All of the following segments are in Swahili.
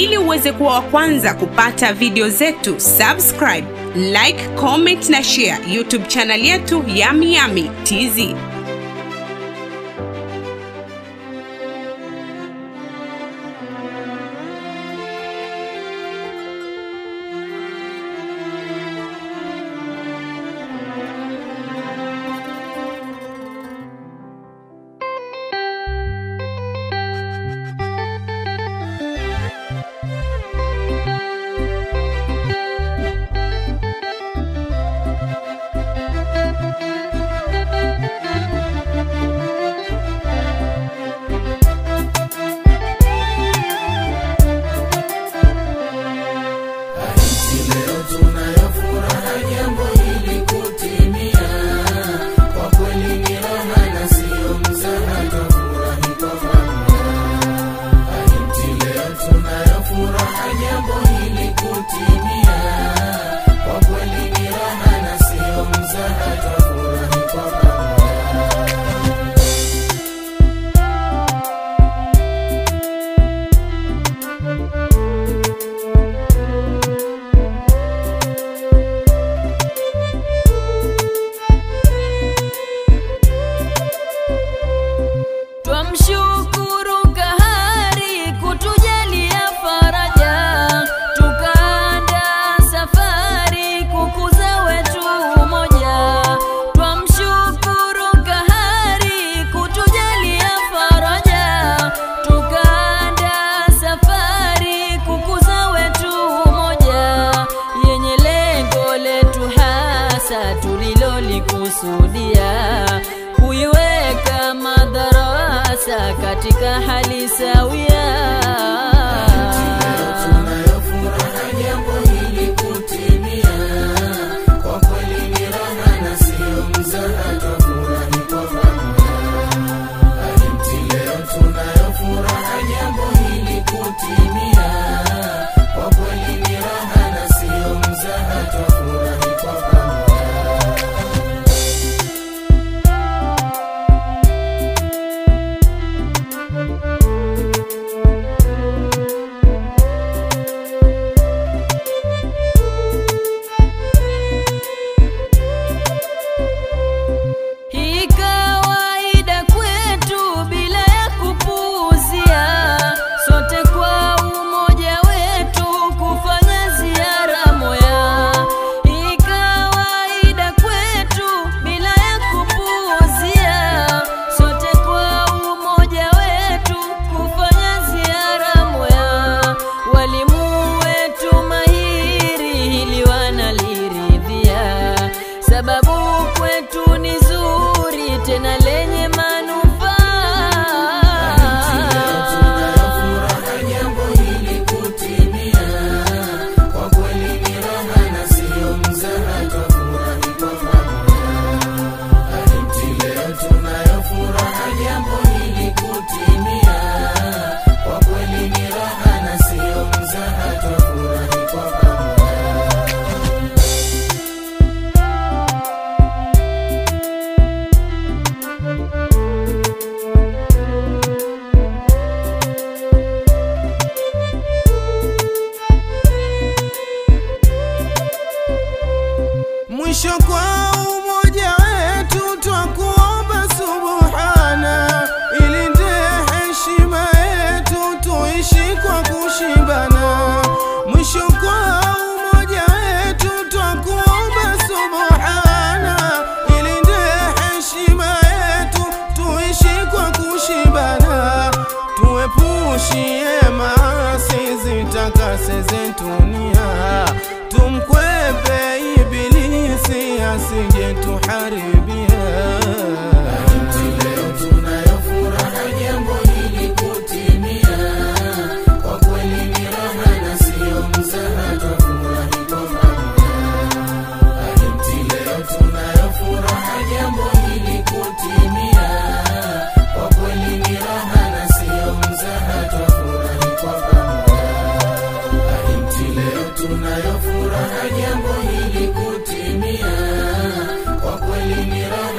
Ili uweze kuwa wa kwanza kupata video zetu, subscribe, like, comment na share YouTube channel yetu Yami Yami TZ. Twamshukuru Kahari kutujalia faraja, tukaanda safari kukuza wetu umoja. Twamshukuru Kahari kutujalia faraja, tukaanda safari kukuza wetu umoja, yenye lengo letu hasa tulilolikusudia kuiweka madarasa katika hali sawia. Hii kawaida kwetu bila ya kupuuzia, sote kwa umoja wetu kufanya ziara moya. Hii kawaida kwetu bila ya kupuuzia, sote kwa umoja wetu kufanya ziara moya. Walimu wetu mahiri hili wanaliridhia, sababu kwetu ni zuri tena lenye manufaa. Mwisho kwa umoja wetu twakuomba subuhana, ilinde heshima yetu tuishi kwa kushibana. Mwisho kwa umoja wetu twakuomba subuhana, ilinde heshima yetu tuishi kwa kushibana. Tuepushie maasi zitakase zetu nia, tumkwepe ibilisi asije tuharibia. Tunayo furaha jambo hili kutimia, kwa kweli ni raha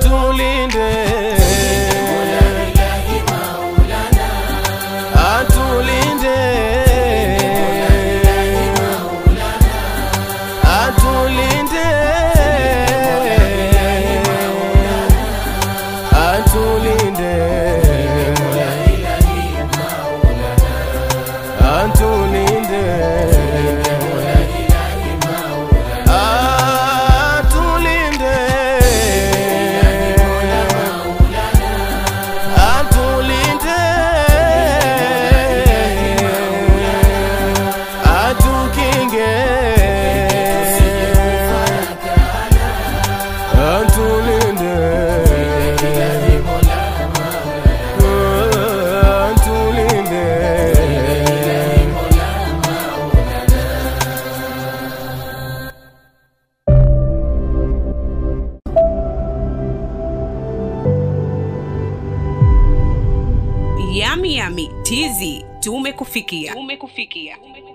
atulinde atulinde atulinde atulinde atulinde atulinde atulinde atukinge atulinde atulinde Yami Yami TV tumekufikia. Tumekufikia.